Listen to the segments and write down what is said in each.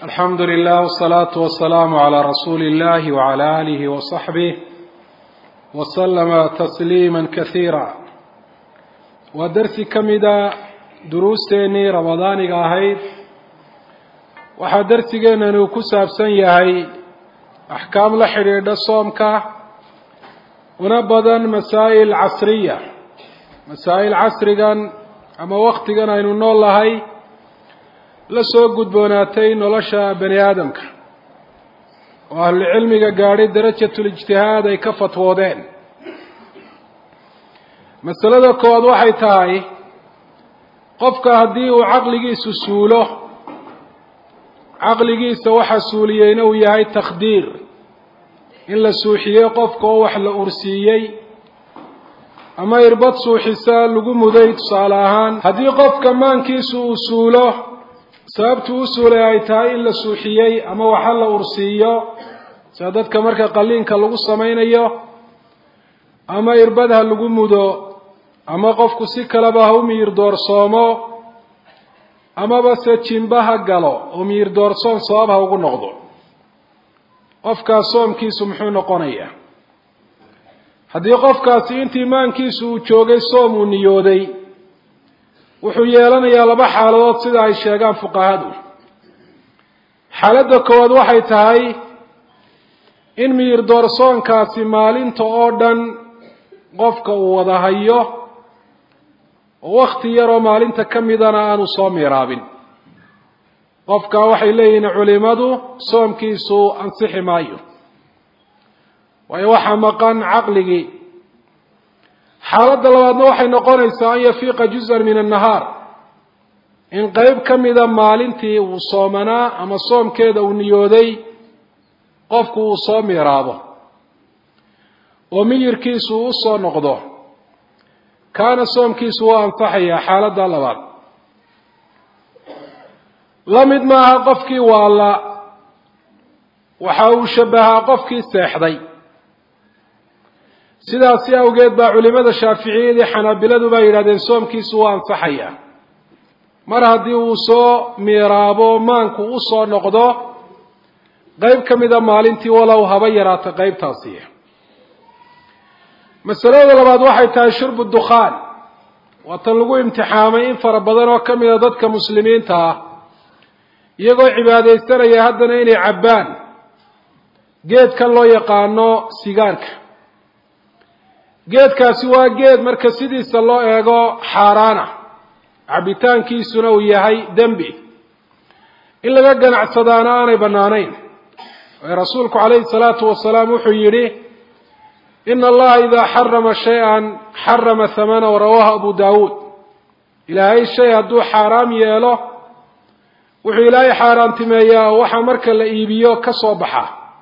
alxamdu lilah wsalaatu wasalaamu calaa rasuuli illahi wacala aalihi wasaxbih wasalama tasliima kasiira waa darsi ka mida duruusteennii ramadaaniga ahayd waxaa darsigeenani uu ku saabsan yahay axkaam la xidhiidha soomka una badan masaa'il casriya masaa'il casrigan ama waktigan aynu nool nahay la soo gudboonaatay nolosha bani aadamka oo ahlucilmiga gaadhay darajatul-ijtihaad ay ka fatwoodeen masalada koowaad waxay tahay qofka haddii uu caqligiisu suulo caqligiisa waxa suuliyeyna uu yahay takhdiir in la suuxiyey qofka oo wax la ursiiyey ama irbad suuxisa lagu muday tusaale ahaan haddii qofka maankiisu uu suulo sababtu u suulay ay tahay in la suuxiyey ama waxa la ursiiyo sida dadka marka qaliinka lagu samaynayo ama irbad ha lagu mudo ama qofku si kaleba ha u miyir doorsoomo amaba se jimba ha galo oo miyir doorsoon sabab ha ugu noqdo qofkaas soomkiisu muxuu noqonayaa haddii qofkaasi intii maankiisu uu joogay soom uu niyooday wuxuu yeelanayaa laba xaaladood sida ay sheegaan fuqahadu xaaladda koowaad waxay tahay in miyir doorsoonkaasi maalinta oo dhan qofka uu wada hayo oo wakti yaroo maalinta ka midana aanu soo miiraabin qofka waxay leeyihiin culimadu soomkiisu ansixi maayo waayo waxaa maqan caqligii xaaladda labaadna waxay noqonaysaa an yafiiqa juz'an min annahaar in qeyb ka mida maalintii uu soomanaa ama soomkeeda uu niyooday qofku uu soo miiraabo oo miyirkiisu u soo noqdo kaana soomkiisu waa ansaxayaa xaaladda labaad la mid maaha qofkii waalla waxa uu shabahaa qofkii seexday sidaasi awgeed baa culimada shaaficiyadii xanaabiladu baa yidhahdeen soomkiisu waa ansaxayaa mar haddii uu soo miiraabo maanku u soo noqdo qeyb ka mida maalintii walow haba yaraata qeybtaasi masalada labaad waxay tahay shurbu dukhaan waa tan lagu imtixaamay in fara badan oo ka mida dadka muslimiinta ah iyagoo cibaadaysanaya haddana inay cabbaan geedkan loo yaqaano sigaarka geedkaasi waa geed marka sidiisa loo eego xaaraana cabitaankiisuna uu yahay dembi in laga ganacsadaana aanay bannaanayn waayo rasuulku calayhi salaatu wasalaam wuxuu yidhi ina allaha idaa xarama shay-an xarama hamana rawaahu abu daawuud ilaahay shay hadduu xaaraam yeelo wuxuu ilaahay xaaraantimeeyaa waxaa marka la iibiyo ka soo baxa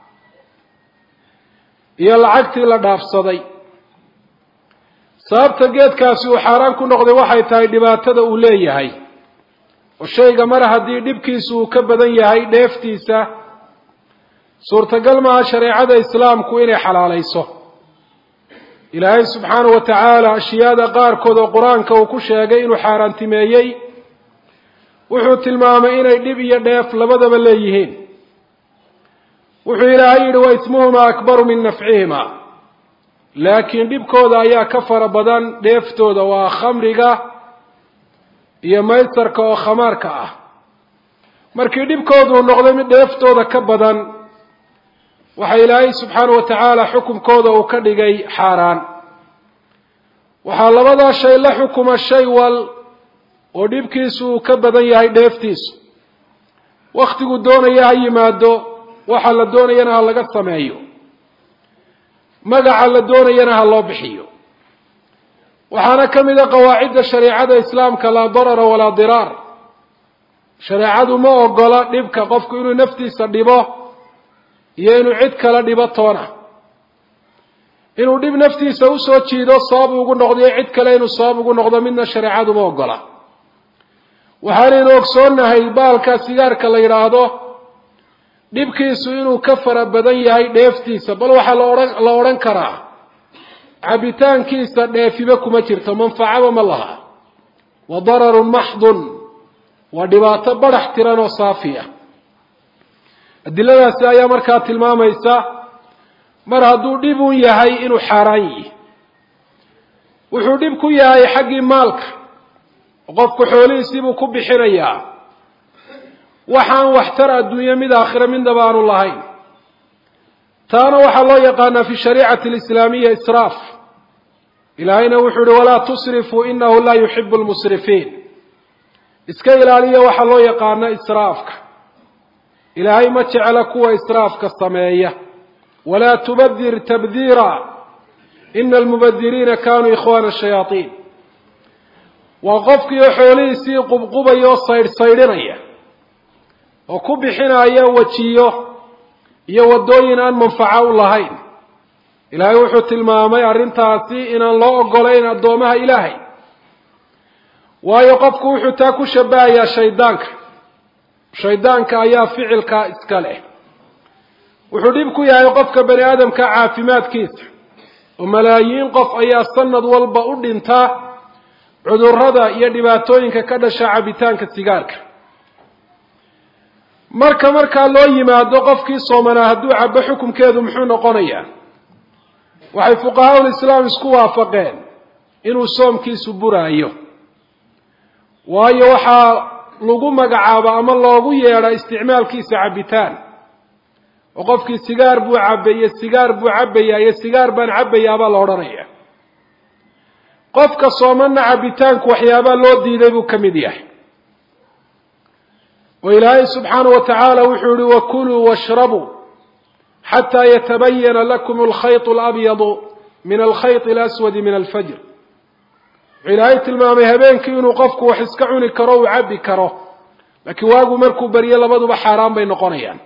iyo lacagtii la dhaafsaday sababta geedkaasi uu xaaraan ku noqday waxay tahay dhibaatada uu leeyahay oo shayga mar haddii dhibkiisu uu ka badan yahay dheeftiisa suurtagal maaha shareecada islaamku inay xalaalayso ilaahay subxaanahu wa tacaala ashyaada qaarkood oo qur-aanka uu ku sheegay inuu xaaraantimeeyey wuxuu tilmaamay inay dhib iyo dheef labadaba leeyihiin wuxuu ilaahay yidhi wa ismuhumaa akbaru min nafcihima laakiin dhibkooda ayaa ka fara badan dheeftooda waa khamriga iyo maysarka oo khamaarka ah markii dhibkooduu noqday mid dheeftooda ka badan waxa ilaahay subxaanahu wa tacaala xukumkooda uu ka dhigay xaaraan waxaa labadaa shay la xukuma shay wal oo dhibkiisu uu ka badan yahay dheeftiisu wakhtigu doonaya ha yimaado waxa la doonayana ha laga sameeyo magaca la doonayana ha loo bixiyo waxaana ka mid a qawaacidda shareecada islaamka laa darara walaa diraar shareecadu ma ogola dhibka qofku inuu naftiisa dhibo iyo inuu cid kala dhibo toona inuu dhib naftiisa usoo jiido sabab ugu noqdo iyo cid kale inuu sabab ugu noqdo midna shareecadu ma ogola waxaanaynu ogsoonnahay baalka sigaarka la yidhaahdo dhibkiisu inuu ka fara badan yahay dheeftiisa bal waxaa laodhan la odhan karaa cabitaankiisa dheefiba kuma jirto manfacaba ma laha wa dararun maxdun waa dhibaato badhax tiran oo saafi ah adiladaasi ayaa markaa tilmaamaysa mar hadduu dhib un yahay inuu xaaraan yihi wuxuu dhib ku yahay xaggii maalka qofku xoolihiisiibuu ku bixinayaa waxaan waxtar adduunye mid aakhire midnaba aanu lahayn taana waxaa loo yaqaanaa fi shariicati alislaamiya israaf ilaahayna wuxuu yihi walaa tusrifuu inahu laa yuxibu lmusrifiin iska ilaaliya waxaa loo yaqaana israafka ilaahay ma jecla kuwa israafka sameeya walaa tubadir tabdiira ina almubadiriina kanuu ikhwaana shayaaiin waa qofkiioo xoolihiisii qubqubaya oo saydhsaydhinaya oo ku bixinaya wejiyo iyo waddooyin aan manfaco u lahayn ilaahay wuxuu tilmaamay arrintaasi inaan loo ogolayn addoomaha ilaahay waayo qofku wuxuu taa ku shabahayaa shaydaanka shaydaanka ayaa ficilkaa iska leh wuxuu dhib ku yahay qofka bani aadamka caafimaadkiisa oo malaayiin qof ayaa sanad walba u dhintaa cudurrada iyo dhibaatooyinka ka dhasha cabitaanka sigaarka marka markaa loo yimaado qofkii soomanaa hadduu cabo xukumkeedu muxuu noqonayaa waxay fuqahaa ulislaam isku waafaqeen inuu soomkiisu buraayo waayo waxaa lagu magacaabo ama loogu yeedha isticmaalkiisa cabitaan oo qofkii sigaar buu cabay iyo sigaar buu cabbayaa iyo sigaar baan cabbayaabaa la odhanaya qofka soomanna cabitaanku waxyaabaa loo diiday buu ka mid yahay oo ilaahay subxaana wa tacaala wuxuu yihi wakuluu washrabuu xataa yatabayana lakum alkhayط alabyadu min alkhayط alaswadi min alfajr wuxuu ilaahay tilmaamay habeenkii inuu qofku wax iska cuni karo uu cabbi karo laakiin waagu markuu baryo labaduba xaaraan bay noqonayaan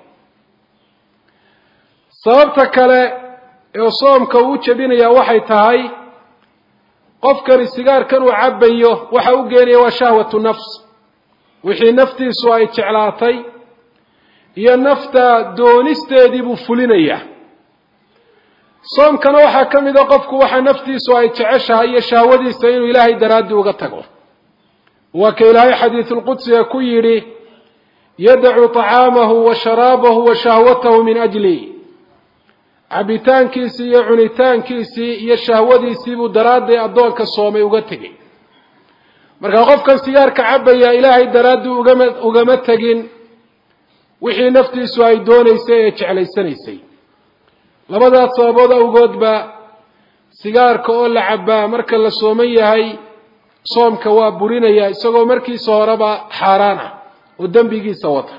sababta kale ee soomka uu u jebinayaa waxay tahay qofkani sigaarkan uu cabbayo waxa u geenaya waa shahwatu nafs wixii naftiisu ay jeclaatay iyo nafta doonisteedii buu fulinayaa soomkana waxaa ka mid a qofku waxa naftiisu ay jeceshahay iyo shahwadiisa inuu ilaahay daraaddi uga tago waa ka ilaahay xadiisulqudsiga ku yidhi yadacu طacaamahu wa sharaabahu wa shahwatahu min ajli cabitaankiisii iyo cunitaankiisii iyo shahwadiisii buu daraadday addoonka soomay uga tegay markaa qofkan sigaarka cabaya ilaahay daraaddii ugama ugama tegin wixii naftiisu ay doonaysay ee jeclaysanaysay labadaas sababood awgoodba sigaarka oo la cabbaa marka la sooman yahay soomka waa burinaya isagoo markiisa horeba xaaraan ah oo dembigiisa wata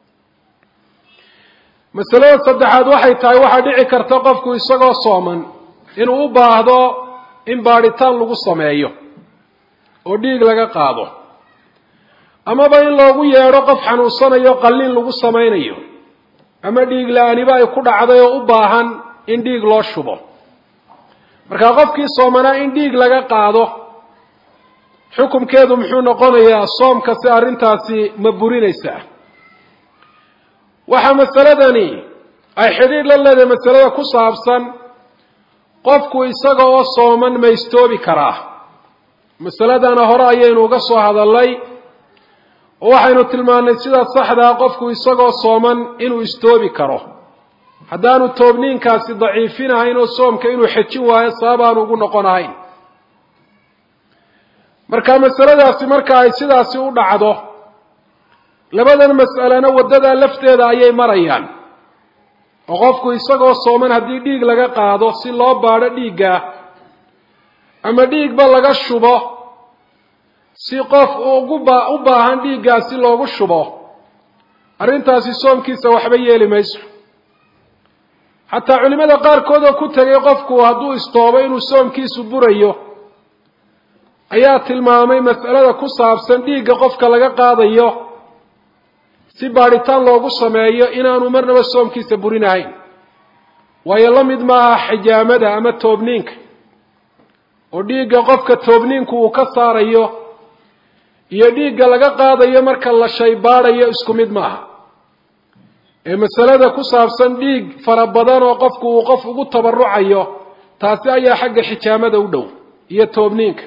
masalada saddexaad waxay tahay waxaa dhici karta qofku isagoo sooman inuu u baahdo in baadhitaan lagu sameeyo oo dhiig laga qaado amaba in loogu yeedho qof xanuunsanayo qalliin lagu samaynayo ama dhiig la-aaniba ay ku dhacday oo u baahan in dhiig loo shubo markaa qofkii soomanaa in dhiig laga qaado xukumkeedu muxuu noqonayaa soomka si arrintaasi ma burinaysaa waxaa masaladani ay xidhiidh la leedahay masalada ku saabsan qofku isaga oo sooman ma istoobi karaa masaladana hore ayaynu uga soo hadalnay oo waxaynu tilmaannay sidaa saxdaa qofku isagoo sooman inuu istoobi karo haddaanu toobniinkaasi daciifinahayn oo soomka inuu xejin waayo sababaanu ugu noqon ahayn marka masaladaasi marka ay sidaasi u dhacdo labadan mas'alena waddadaa lafteeda ayay marayaan oo qofku isagoo sooman haddii dhiig laga qaado si loo baadho dhiigga ama dhiigba laga shubo si qof ugu ba u baahan dhiiggaasi loogu shubo arrintaasi soomkiisa waxba yeeli mayso xataa culimmada qaarkood oo ku tegay qofku hadduu istoobo inuu soomkiisu burayo ayaa tilmaamay mas'alada ku saabsan dhiigga qofka laga qaadayo si baadhitaan loogu sameeyo inaanu marnaba soomkiisa burinahayn waayo la mid maaha xijaamada ama toobniinka oo dhiigga qofka toobniinku uu ka saarayo iyo dhiigga laga qaadayo marka la shaybaadhayo isku mid maaha ee masalada ku saabsan dhiig fara badan oo qofku uu qof ugu tabarucayo taasi ayaa xagga xijaamada u dhow iyo toobniinka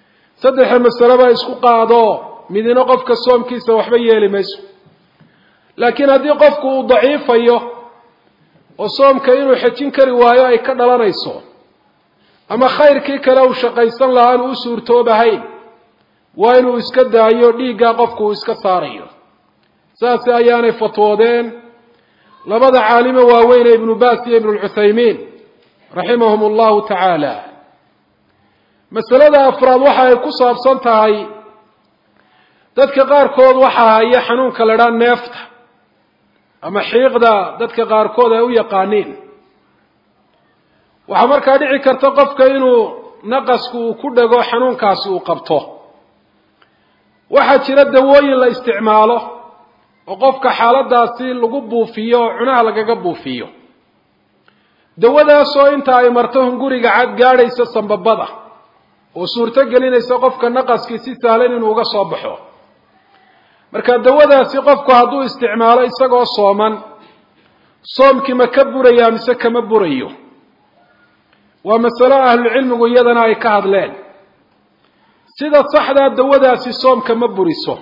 saddexa masaleba isku qaado midina qofka soomkiisa waxba yeeli mayso laakiin haddii qofku uu daciifayo oo soomka inuu xejin kari waayo ay ka dhalanayso ama khayrkii kale uu shaqaysan lahaa aanu u suurtoobahayn waa inuu iska daayo dhiiggaa qofku uu iska saarayo saasi ayaanay fatwoodeen labada caalimo waaweyne ibnu baas iyo ibnu lcuthaymiin raximahum allahu tacaala masalada afraad waxa ay ku saabsan tahay dadka qaarkood waxaa haya xanuunka la dhaa neefta ama xiiqda dadka qaarkood ay u yaqaaniin waxaa markaa dhici karta qofka inuu naqasku uu ku dhego xanuunkaasi uu qabto waxaa jira dawooyin la isticmaalo oo qofka xaaladaasi lagu buufiyo oo cunaha lagaga buufiyo dawadaasoo inta ay marto hunguriga cad gaadhaysa sambabada oo suurto gelinaysa qofka naqaskii si sahlan inuu uga soo baxo marka dawadaasi qofku hadduu isticmaalo isagoo sooman soomkii ma ka burayaa mise kama burayo waa masalo ahlucilmigu iyadana ay ka hadleen sida saxdaa dawadaasi soomka ma buriso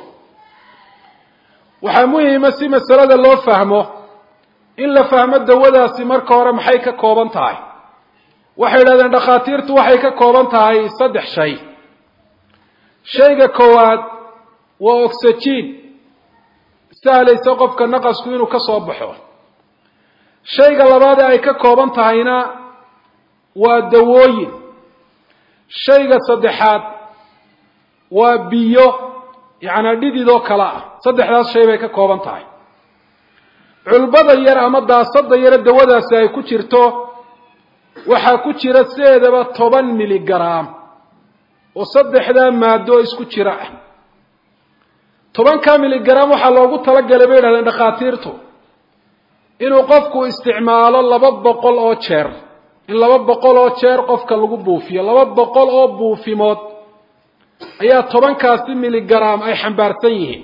waxaa muhima si masalada loo fahmo in la fahmo dawadaasi marka hore maxay ka kooban tahay waxay yidhahdeen dhakhaatiirtu waxay ka kooban tahay saddex shay shayga koowaad waa oxygen sahlaysa qofka naqasku inuu ka soo baxo shayga labaad ee ay ka kooban tahayna waa dawooyin shayga saddexaad waa biyo yacnaa dhidid oo kale ah saddexdaas shay bay ka kooban tahay culbada yar ama daasada yare dawadaasi ay ku jirto waxaa ku jira sideedaba toban miligaraam oo saddexdaa maado isku jira ah tobanka miligaraam waxaa loogu talagalay bay yidhahdeen dhakhaatiirtu inuu qofku isticmaalo laba boqol oo jeer in laba boqol oo jeer qofka lagu buufiyo laba boqol oo buufimood ayaa tobankaasi miligaraam ay xambaarsan yihiin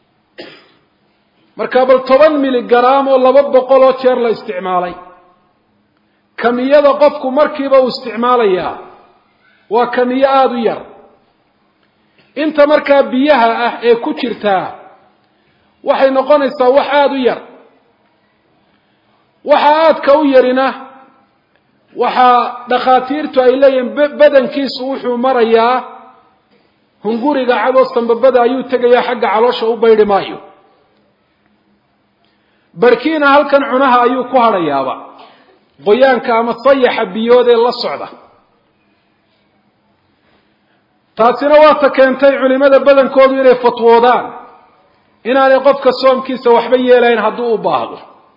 marka bal toban miligaraam oo laba boqol oo jeer la isticmaalay kamiyada qofku markiiba uu isticmaalayaa waa kamiyo aada u yar inta markaa biyaha ah ee ku jirtaa waxay noqonaysaa wax aada u yar waxa aadka u yarina waxaa dhakhaatiirtu ay leeyihiin badankiisu wuxuu marayaa hunguriga cadoo sambabada ayuu tegayaa xagga caloosha u baydhi maayo barkiina halkan cunaha ayuu ku hadhayaaba qoyaanka ama sayaxa biyood ee la socda taasina waata keentay culimada badankoodu inay fatwoodaan inaanay qofka soomkiisa waxba yeelayn hadduu u baahdo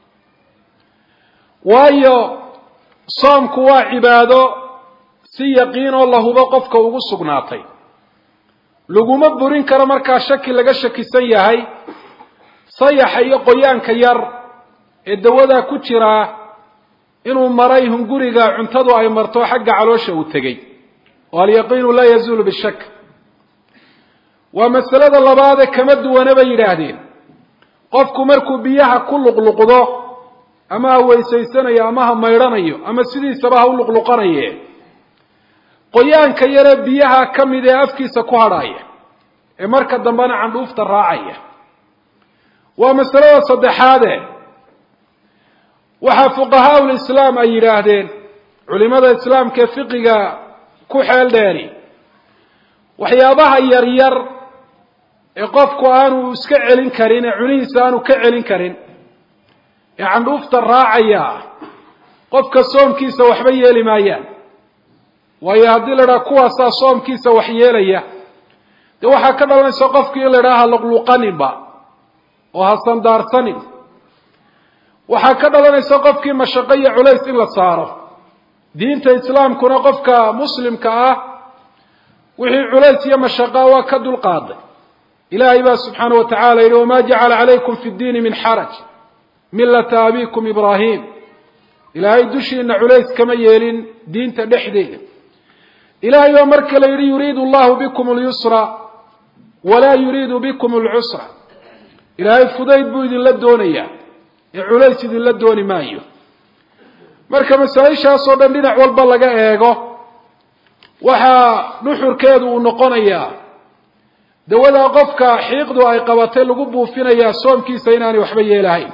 waayo soomku waa cibaado si yaqiin oo la hubo qofka ugu sugnaatay laguma burin karo markaa shaki laga shakisan yahay sayaxa iyo qoyaanka yar ee dawadaa ku jiraa inuu maray hunguriga cuntadu ay marto xagga caloosha uu tegey oo alyaqiinu laa yazuulu bishak waa masalada labaadee kama duwana bay yidhaahdeen qofku markuu biyaha ku luqluqdo ama ha weysaysanayo ama ha maydhanayo ama sidiisaba ha u luqluqanaye qoyaanka yaree biyaha ka mid ee afkiisa ku hadhaaya ee marka dambena candhuufta raacaya waa masalada saddexaade waxaa fuqahaa ulislaam ay yidhaahdeen culimada islaamka ee fiqiga ku xeel dheeri waxyaabaha yaryar ee qofku aanu iska celin karin ee cunihiisa aanu ka celin karin ee candhuufta raacaya qofka soomkiisa waxba yeeli maayaan waayo haddii la idhaha kuwaasaa soomkiisa wax yeelaya dee waxaa ka dhalanaysa qofkii in la idhaha ha luqluqaninba oo ha sandaarsanin waxaa ka dhalanaysa qofkii mashaqo iyo culays in la saaro diinta islaamkuna qofka muslimka ah wixii culays iyo mashaqa waa ka dulqaaday ilaahay baa subxaanah wa tacala yidhi wamaa jacala calaykum fi ddiini min xaraj millata abikum ibraahim ilaahay dushiina culays kama yeelin diinta dhexdeeda ilaahay baa mar kale yidhi yuriidu allahu bikum اlyusra walaa yuriidu bikum اlcusra ilaahay fudayd buu idinla doonayaa ee culays idinla dooni maayo marka masaa-ishaasoo dhan dhinac walba laga eego waxaa nuxurkeedu uu noqonayaa dawadaa qofka xiiqdu ay qabatay lagu buufinayaa soomkiisa inaanay waxba yeelahayn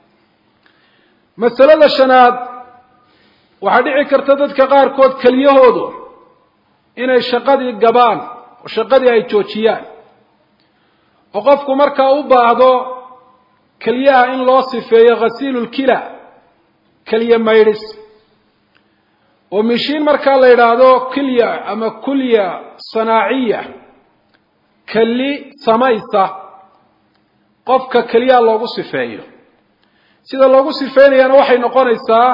masalada shanaad waxaa dhici karta dadka qaarkood keliyahoodu inay shaqadii gabaan oo shaqadii ay joojiyaan oo qofku markaa u baahdo keliyaha in loo sifeeyo khasiilulkila keliya maydhis oo mishiin markaa la yidhaahdo kilya ama kulya sanaaciya keli samaysa qofka keliyaha loogu sifeeyo sida loogu sifeynayana waxay noqonaysaa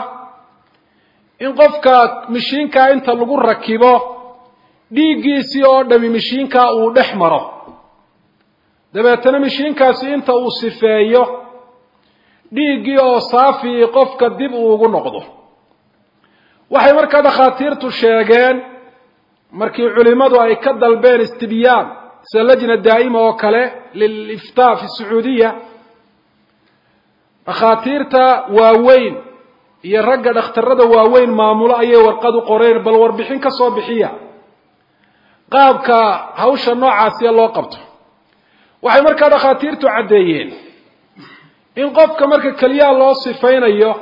in qofka mishiinkaa inta lagu rakibo dhiiggiisii oo dhami mishiinkaa uu dhex maro dabeetana mishiinkaasi inta uu sifeeyo dhiiggii oo saafii qofka dib uu ugu noqdo waxay markaa dhakhaatiirtu sheegeen markii culimadu ay ka dalbeen istibyaan sida lajna daa'ima oo kale liliftaa fi sacuudiya dhakhaatiirta waaweyn iyo ragga dhakhtarada waaweyn maamulo ayay warqad u qoreen bal warbixin ka soo bixiya qaabka hawsha noocaasiya loo qabto waxay markaa dhakhaatiirtu caddeeyeen in qofka marka keliyaha loo sifaynayo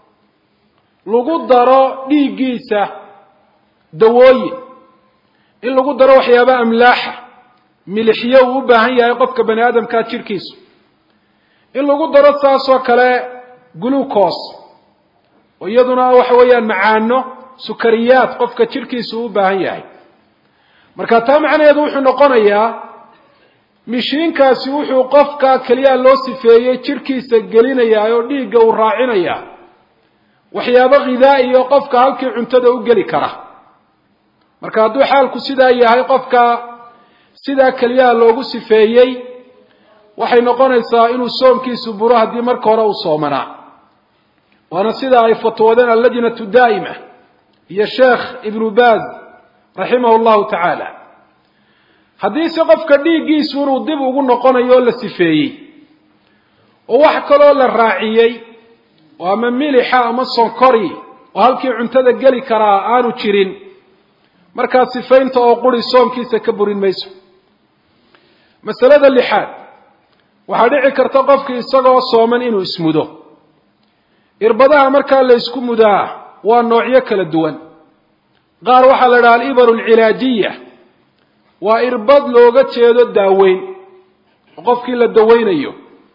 lagu daro dhiiggiisa dawooyin in lagu daro waxyaaba amlaaxa milixyo uu u baahan yahay qofka bani aadamkaa jidhkiisu in lagu daro saasoo kale glucos oo iyaduna waxa weeyaan macaano sukariyaad qofka jidhkiisu uu u baahan yahay marka taa macnaheedu wuxuu noqonayaa mishiinkaasi wuxuu qofka keliyaha loo sifeeyey jidhkiisa gelinayaa oo dhiigga uu raacinayaa waxyaabo khidaa'i oo qofka halkii cuntada u geli kara marka hadduu xaalku sidaa yahay qofka sidaa keliyaha loogu sifeeyey waxay noqonaysaa inuu soomkiisu buro haddii marka hore uu soomanaa waana sida ay fatwoodeen allajnatu daa'ima iyo sheekh ibnu baaz raximahu llahu tacaala haddiise qofka dhiiggiisu inuu dib ugu noqonayo oo la sifeeyey oo wax kaloo la raaciyey oo ama milixa ama sonkori oo halkii cuntada geli karaa aanu jirin markaa sifaynta oo quri soomkiisa ka burin mayso masalada lixaad waxaa dhici karta qofkii isagoo sooman inuu ismudo irbadaha markaa la ysku mudaa waa noocyo kala duwan qaar waxaa la idhaha alibaru alcilaajiya waa irbad looga jeedo daaweyn oo qofkii la daweynayo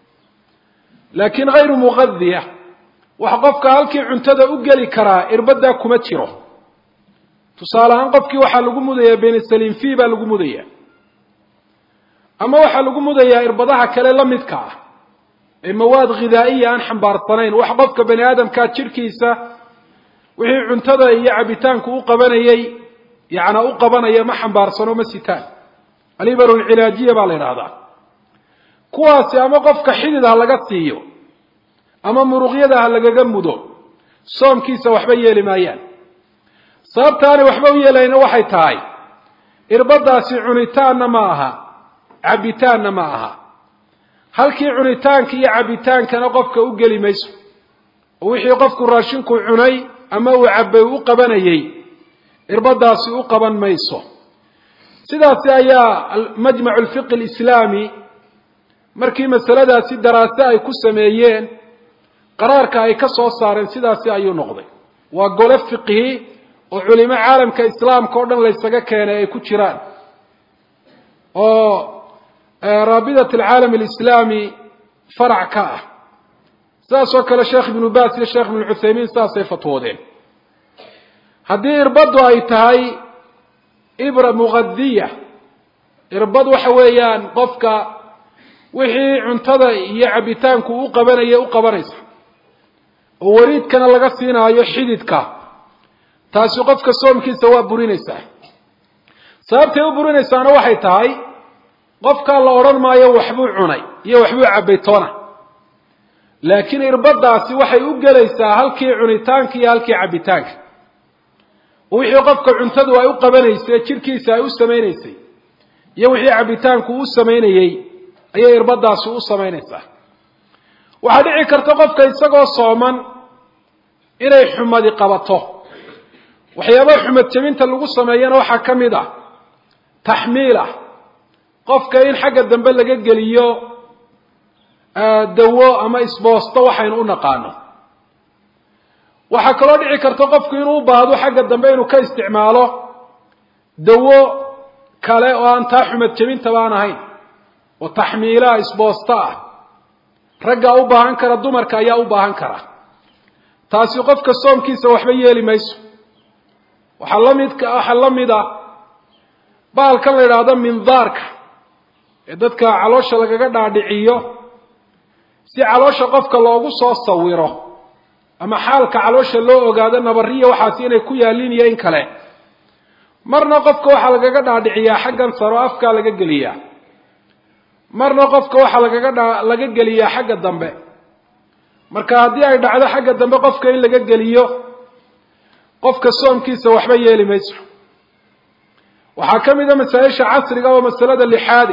laakiin hayru muqadiya waxa qofka halkii cuntada u geli karaa irbaddaa kuma jiro tusaale ahaan qofkii waxaa lagu mudayaa benisaliin v baa lagu mudaya ama waxaa lagu mudayaa irbadaha kale la midka ah ee mawaad khidaa'iya aan xambaarsanayn wax qofka bani aadamkaa jidhkiisa wixii cuntada iyo cabitaanku u qabanayey yacnaa u qabanaya ma xambaarsano ma sitaan alibaru alcilaajiya baa la yidhaahdaa kuwaasi ama qofka xidid ha laga siiyo ama muruqyada ha lagaga mudo soomkiisa waxba yeeli maayaan sababtaanay waxba u yeelayna waxay tahay irbadaasi cunitaanna ma aha cabitaanna ma aha halkii cunitaanka iyo cabitaankana qofka u geli mayso oo wixii qofku raashinku cunay ama uu cabbay u qabanayey irbadaasi u qaban mayso sidaasi ayaa majmacu alfiqi alislaami markii masaladaasi daraase ay ku sameeyeen qaraarka ay ka soo saareen sidaasi ayuu noqday waa gole fiqhi oo culimo caalamka islaamka o dhan laysaga keenay ay ku jiraan oo raabidat alcaalam alislaami farac ka ah sidaas oo kale sheekh ibnu baas iyo sheekh ibnu cuthaymiin sidaasay fatwoodeen haddii irbaddu ay tahay ibra muqadiya irbad waxa weeyaan qofka wixii cuntada iyo cabitaanku u qabanaya u qabanaysa oo wariidkana laga siinaayo xididka taasi qofka soomkiisa waa burinaysaa sababtay u burinaysaana waxay tahay qofkaa la odhan maayo waxbuu cunay iyo waxbuu cabbay toona laakiin irbadaasi waxay u gelaysaa halkii cunitaanka iyo halkii cabbitaanka wixii qofka cuntadu ay u qabanaysay jidhkiisa ay u samaynaysay iyo wixii cabbitaanku u samaynayey ayay irbadaasi u samaynaysaa waxaa dhici karta qofka isagoo sooman inay xumadi qabato waxyaabaha xumad jebinta lagu sameeyana waxaa ka mid ah taxmiil ah qofka in xagga dambe laga geliyo dawo ama isboosto waxaynu u naqaano waxaa kaloo dhici karta qofku inuu u baahdo xagga dambe inuu ka isticmaalo dawo kale oo aan taa xumad jebintaba aan ahayn oo taxmiilaha isboosto ah raggaa u baahan kara dumarka ayaa u baahan kara taasi qofka soomkiisa waxba yeeli mayso waxaa lamidka waxaa la mid a baalkan la yidhaahdo mindaarka ee dadka caloosha lagaga dhaadhiciyo si caloosha qofka loogu soo sawiro ama xaalka caloosha loo ogaado nabariya waxaasi inay ku yaallin iyo in kale marna qofka waxaa lagaga dhaadhiciyaa xaggan saro afkaa laga geliyaa marna qofka waxaa lagaga dha laga geliyaa xagga dambe marka haddii ay dhacdo xagga dambe qofka in laga geliyo qofka soomkiisa waxba yeeli mayso waxaa ka mid a masaa-isha casriga oo masalada lixaade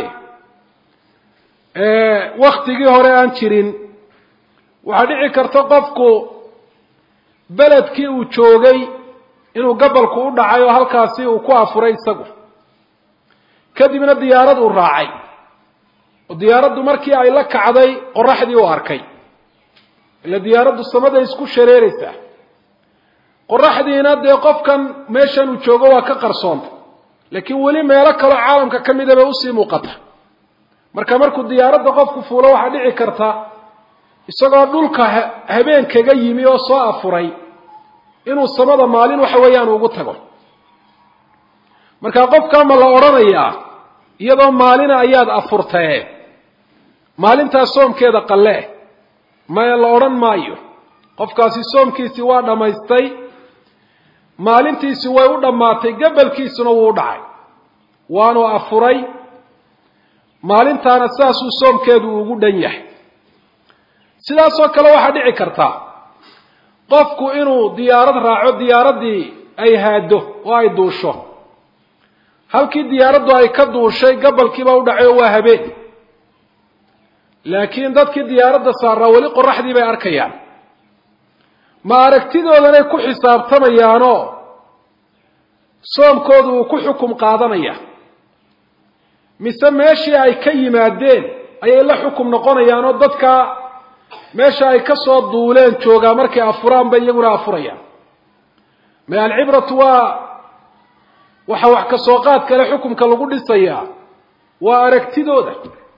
waktigii hore aan jirin waxaa dhici karta qofku beledkii uu joogay inuu gabalku u dhacay oo halkaasi uu ku afuray isagu kadibna diyaarad uu raacay oo diyaaraddu markii ay la kacday qoraxdii uu arkay ila diyaaraddu samaday isku shareeraysaa qoraxdiina dee qofkan meeshan uu joogo waa ka qarsoonta laakiin weli meelo kaloo caalamka ka mida bay usii muuqata marka markuu diyaaradda qofku fuulo waxaa dhici karta isagoo dhulka habeen kaga yimi oo soo afuray inuu samada maalin waxa weeyaan ugu tago marka qofkaa ma la odhanayaa iyadoo maalina ayaad afurtee maalintaas soomkeeda qalle maya la odhan maayo qofkaasi soomkiisii waa dhammaystay maalintiisi way u dhammaatay gabalkiisuna wuu u dhacay waanu afuray maalintaana sidaasuu soomkeedu ugu dhan yahay sidaasoo kale waxaa dhici karta qofku inuu diyaarad raaco diyaaraddii ay haado oo ay duusho halkii diyaaraddu ay ka duushay gabalkiibaa u dhacay oo waa habeen laakiin dadkii diyaaradda saaraa weli qoraxdii bay arkayaan ma aragtidoodanay ku xisaabtamayaanoo soomkoodu uu ku xukum qaadanaya mise meeshii ay ka yimaadeen ayay la xukum noqonayaan oo dadka meesha ay ka soo duuleen joogaa markay afuraan bay iyaguna afurayaan ma alcibratu waa waxa wax ka soo qaad kale xukumka lagu dhisayaa waa aragtidooda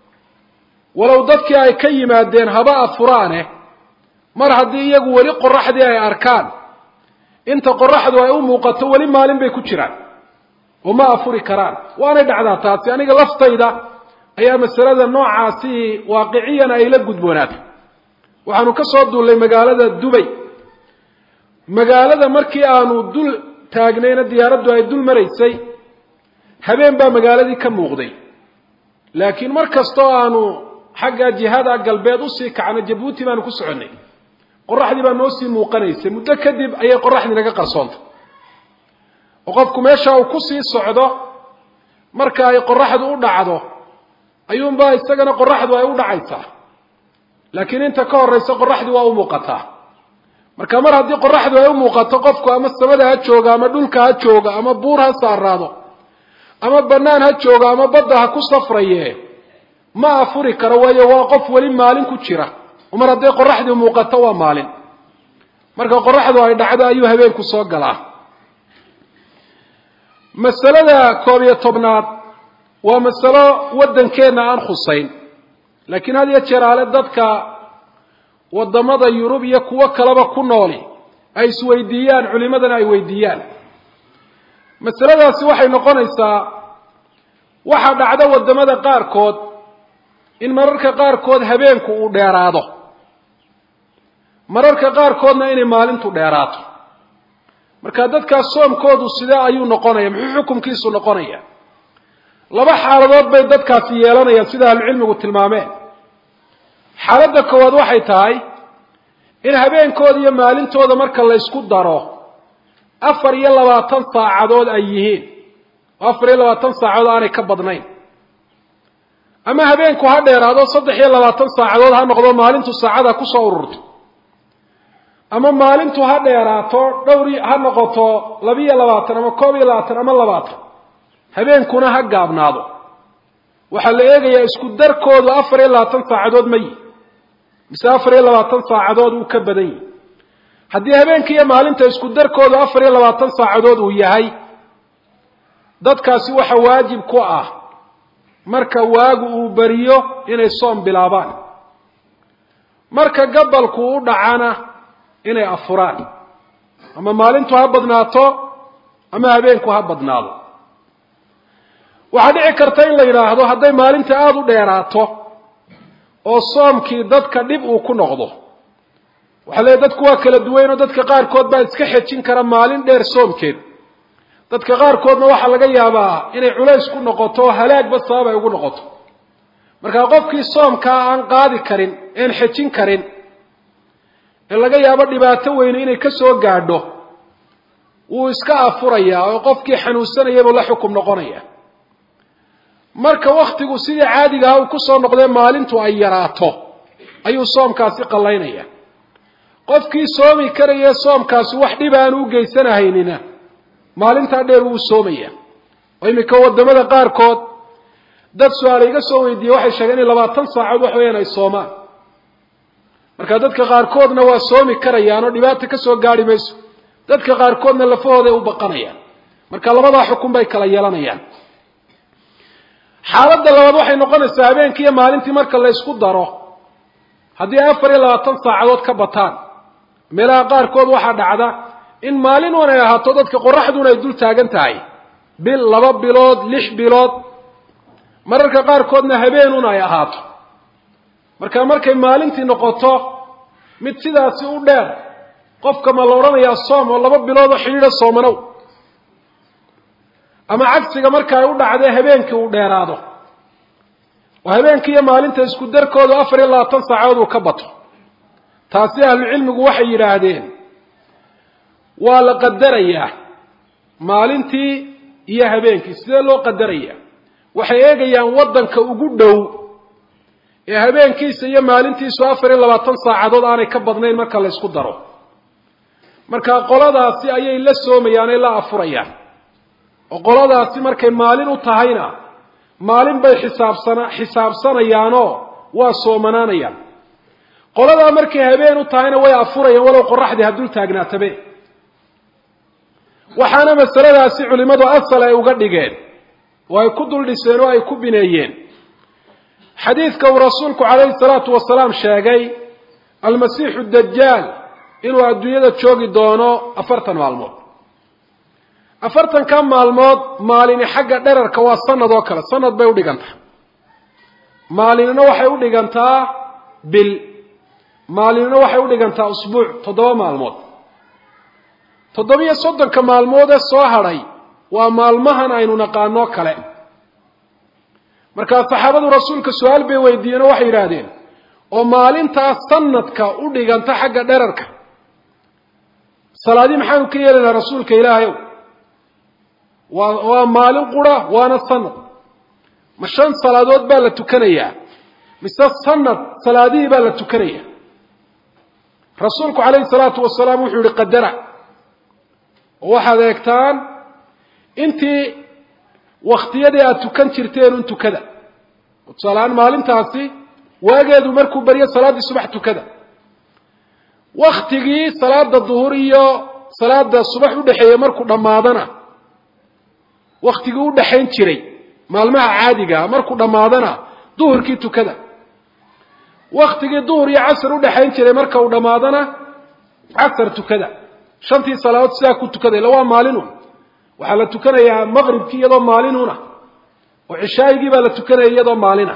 walow dadkii ay ka yimaadeen haba afuraane mar haddii iyagu weli qoraxdii ay arkaan inta qoraxdu ay u muuqato weli maalin bay ku jiraan oo ma afuri karaan waanay dhacdaa taasi aniga laftayda ayaa masalada noocaasi waaqiciyan ay la gudboonaatay waxaanu ka soo duullay magaalada dubay magaalada markii aanu dul taagnayna diyaaraddu ay dul maraysay habeen baa magaaladii ka muuqday laakiin mar kastoo aanu xagga jihada galbeed usii kacno jabuuti baanu ku soconnay qoraxdii baa noo sii muuqanaysay muddo kadib ayay qoraxdii naga qarsoontay oo qofku meesha uu kusii socdo marka ay qoraxdu u dhacdo ayuunbaa isagana qoraxdu ay u dhacaysaa laakiin inta ka horraysa qoraxdii waa u muuqataa marka mar haddii qoraxdu ay u muuqato qofku ama samada ha jooga ama dhulka ha jooga ama buur ha saaraado ama bannaan ha jooga ama badda ha ku safraye ma afuri karo waayo waa qof weli maalin ku jira mar hadday qoraxdii muuqato waa maalin marka qoraxdu ay dhacdo ayuu habeenku soo galaa masalada koob iyo tobnaad waa masalo waddankeenna aan khusayn laakiin had iyo jeer ale dadka waddamada yurub iyo kuwo kaleba ku nooli ay isweydiiyaan culimadana ay weydiiyaan masaladaasi waxay noqonaysaa waxaa dhacda waddamada qaarkood in mararka qaarkood habeenku uu dheeraado mararka qaarkoodna inay maalintu dheeraato marka dadkaas soomkoodu sidee ayuu noqonaya muxuu xukumkiisu noqonaya laba xaaladood bay dadkaasi yeelanayaan sida ahlucilmigu tilmaameen xaaladda koowaad waxay tahay in habeenkooda iyo maalintooda marka la ysku daro afar iyo labaatan saacadood ay yihiin oo afar iyo labaatan saacadood aanay ka badnayn ama habeenku ha dheeraado saddex iyo labaatan saacadood ha noqdo maalintu saacada kusoo ururto ama maalintu ha dheeraato dhowr ha noqoto labiiyo labaatan ama koob iyo labaatan ama labaatan habeenkuna ha gaabnaado waxaa la eegayaa isku darkoodu afar iyo labaatan saacadood ma yihi mise afar iyo labaatan saacadood uu ka badan yihi haddii habeenka iyo maalinta isku darkoodu afar iyo labaatan saacadood uu yahay dadkaasi waxa waajib ku ah marka waagu uu beriyo inay soom bilaabaan marka gabalku u dhacana inay afuraan ama maalintu ha badnaato ama habeenku ha badnaado waxaa dhici karta in la yidhaahdo hadday maalinta aada u dheeraato oo soomkii dadka dhib uu ku noqdo waxaa leeyahy dadku waa kala duwayn oo dadka qaarkood baa iska xejin kara maalin dheer soomkeed dadka qaarkoodna waxaa laga yaabaa inay culays ku noqoto oo halaagba sabab ay ugu noqoto markaa qofkii soomkaa aan qaadi karin een xejin karin ee laga yaabo dhibaato weyne inay ka soo gaadho wuu iska afurayaa oo qofkii xanuunsanayabuu la xukum noqonaya marka waktigu sidii caadigaha uu kusoo noqdee maalintu ay yaraato ayuu soomkaasi qallaynaya qofkii soomi karaya soomkaasi wax dhib aanu u geysanahaynina maalintaa dheer wuu soomaya oo iminka wadamada qaarkood dad su-aale iga soo weydiiyey waxay sheegeen in labaatan saacood wax weeyaan ay soomaan marka dadka qaarkoodna waa soomi karayaan oo dhibaata ka soo gaari mayso dadka qaarkoodna lafahooday u baqanayaan marka labadaa xukun bay kala yeelanayaan xaaladda labaad waxay noqonaysaa habeenkii iyo maalintii marka la ysku daro haddii afar iyo labaatan saacadood ka bataan meelaha qaarkood waxaa dhacda in maalin un ay ahaato dadka qoraxduna ay dul taagan tahay bil laba bilood lix bilood mararka qaarkoodna habeenun ay ahaato marka markay maalintii noqoto mid sidaasi u dheer qofka ma la odhanayaa soom oo laba bilood oo xidhiidha soomanow ama cagsiga marka ay u dhacdee habeenkii uu dheeraado oo habeenkii iyo maalinta isku darkoodu afar iyo labaatan saacadood uu ka bato taasi ahlucilmigu waxay yidhaahdeen waa la qadarayaa maalintii iyo habeenkii sidee loo qadarayaa waxay eegayaan waddanka ugu dhow ee habeenkiisa iyo maalintiisu afar iyo labaatan saacadood aanay ka badnayn marka la ysku daro marka qoladaasi ayay la soomayaan ee la afurayaan oo qoladaasi markay maalin u tahayna maalin bay xisaabsana xisaabsanayaanoo waa soomanaanayaan qoladaa markay habeen u tahayna way afurayaan walow qoraxdii haddul taagnaatabe waxaana masaladaasi culimmadu asal ay uga dhigeen oo ay ku dul dhiseen oo ay ku bineeyeen xadiidka uu rasuulku calayhi salaatu wasalaam sheegay almasiixu dajaal inuu adduunyada joogi doono afartan maalmood afartanka maalmood maalini xagga dherarka waa sanad oo kale sanad bay udhigantaa maalinina waxay udhigantaa bil maalinina waxay udhigantaa usbuuc toddoba maalmood toddobiyo soddonka maalmood ee soo hadhay waa maalmahan aynu naqaanoo kale markaa saxaabadu rasuulka su-aal bay weydiiyeen oo waxay yidhaahdeen oo maalintaas sanadka u dhiganta xagga dherarka salaadii maxaanu ka yeelaynaa rasuulka ilaahayow waa waa maalin qura waana sanad ma shan salaadood baa la tukanayaa mise sanad salaadihii baa la tukanaya rasuulku calayhi salaatu wasalaam wuxuu yihi qadara oo waxaad eegtaan intii waktiyadii aada tukan jirteen un tukada tusaaleahaan maalintaasi waageedu markuu baryo salaaddii subax tukada waktigii salaada duhur iyo salaada subax udhexeeya markuu dhammaadana waktigii u dhexayn jiray maalmaha caadigaa markuu dhammaadana duhurkii tukada waktigii duhur iyo casar udhexayn jiray marka uu dhammaadana casar tukada shantii salaadood sidaa ku tukada illa waa maalinun waxaa la tukanayaa maqribkii iyadoo maalinuna oo cishaayigii baa la tukanaya iyadoo maalina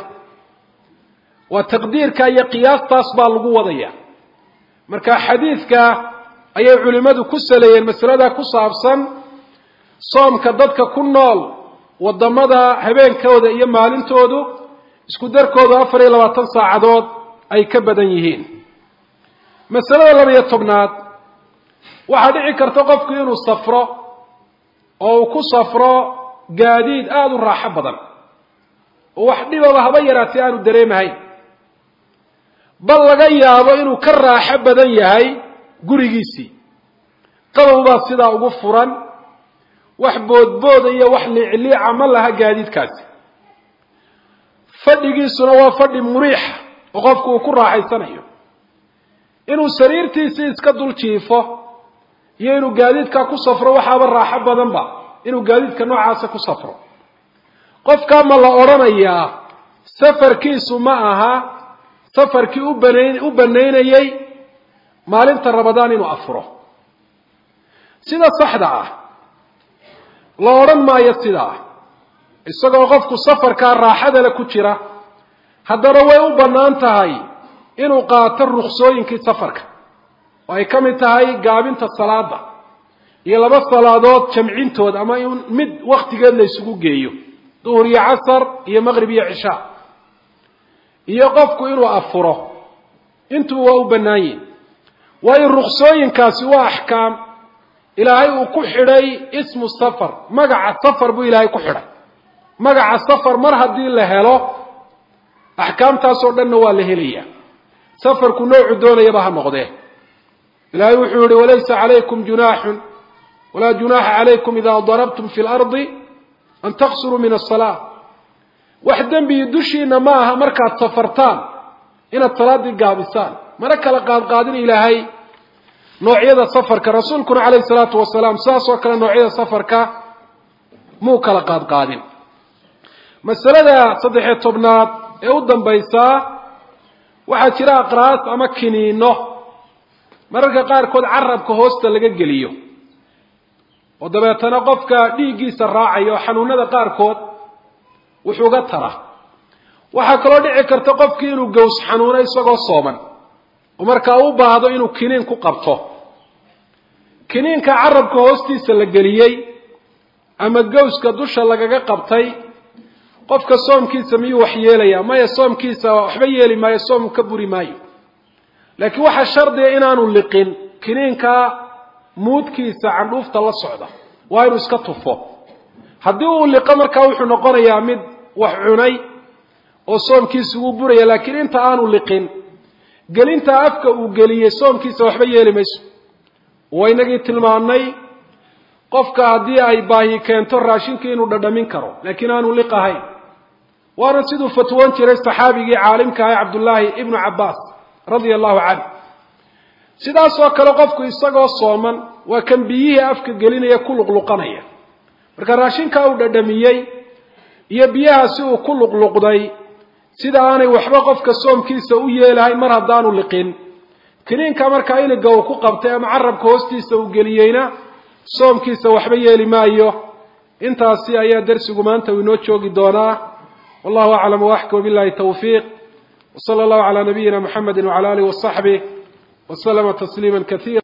waa taqdiirka iyo qiyaastaas baa lagu wadaya marka xadiidka ayay culimmadu ku saleeyeen masalada ku saabsan soomka dadka ku nool wadamada habeenkooda iyo maalintoodu isku darkoodu afar iyo labaatan saacadood ay ka badan yihiin masalada laba-iyo tobnaad waxaa dhici karta qofku inuu safro oo uu ku safro gaadiid aada u raaxo badan oo wax dhibaba haba yaraatay aanu dareemahayn bal laga yaabo inuu ka raaxo badan yahay gurigiisii qabow baa sidaa ugu furan wax boodbooda iyo wax liicliica ma laha gaadiidkaasi fadhigiisuna waa fadhi muriixa oo qofku uu ku raaxaysanayo inuu sariirtiisii iska dul jiifo iyo inuu gaadiidkaa ku safro waxaaba raaxo badanba inuu gaadiidka noocaasa ku safro qofkaa ma la odhanayaa safarkiisu ma aha safarkii u banayn u banaynayey maalinta rabadaan inuu afuro sida saxda ah la odhan maayo sidaa isagoo qofku safarkaa raaxadale ku jira haddana way u bannaan tahay inuu qaato ruksooyinkii safarka oo ay ka mid tahay gaabinta salaada iyo laba salaadood jamcintood ama in mid waktigeed la isugu geeyo duhur iyo casar iyo maqrib iyo cishaa iyo qofku inuu afuro intuba waa u bannaan yihin waayo ruksooyinkaasi waa axkaam ilaahay uu ku xidhay ismu safar magaca safar buu ilaahay ku xidhay magaca safar mar haddii la helo axkaamtaasoo dhanna waa la helayaa safarku noocu doonayaba ha noqdee ilaahay wuxuu yihi walaysa calaykum junaaxun walaa junaaxa calaykum idaa darabtum fi lardi an taqsuruu min asalaa wax dembiyi dushiina ma aha markaad safartaan inaad salaaddii gaabisaan mana kala qaadqaadin ilaahay noocyada safarka rasuulkuna calayhi salaatu wasalaam sidaas oo kale noocyada safarka muu kala qaadqaadin masalada saddexiyo tobnaad ee u dambaysaa waxaa jira aqraas ama kiniino mararka qaarkood carabka hoosta laga geliyo oo dabeetana qofka dhiiggiisa raacaya oo xanuunada qaarkood wuxuuga tara waxaa kaloo dhici karta qofkii inuu gaws xanuuno isagoo sooman oo markaa u baahdo inuu kiniin ku qabto kiniinka carabka hoostiisa la geliyey ama gawska dusha lagaga qabtay qofka soomkiisa miyuu wax yeelayaa maya soomkiisa waxba yeeli maayo soomku ka buri maayo laakiin waxaa shardiga inaanu liqin kiniinkaa muudkiisa candhuufta la socda waa inuu iska tufo haddii uu liqo markaa wuxuu noqonayaa mid wax cunay oo soomkiisa wuu buraya laakiin inta aanu liqin gelinta afka uu geliyey soomkiisa waxba yeeli mayso waynagii tilmaamnay qofka haddii ay baahi keento raashinkii inuu dhadhamin karo laakiin aanu liq ahayn waana siduu fatwoon jiray saxaabigii caalimka ahay cabdullaahi ibnu cabbaas radia allahu canhu sidaasoo kale qofku isagoo sooman waa kan biyihii afka gelinaya ku luqluqanaya marka raashinka uu dhadhamiyey iyo biyaha si uu ku luqluqday sida aanay waxba qofka soomkiisa u yeelahayn mar haddaanu liqin kiniinka markaa iniga uu ku qabtay ama carabka hoostiisa uu geliyeyna soomkiisa waxba yeeli maayo intaasi ayaa darsigu maanta uu inoo joogi doonaa wallahu aclam waaxka wabillahi tawfiiq wsala allahu calaa nabiyina muxamedi wacala alih wasaxbih waslama tasliima kaiira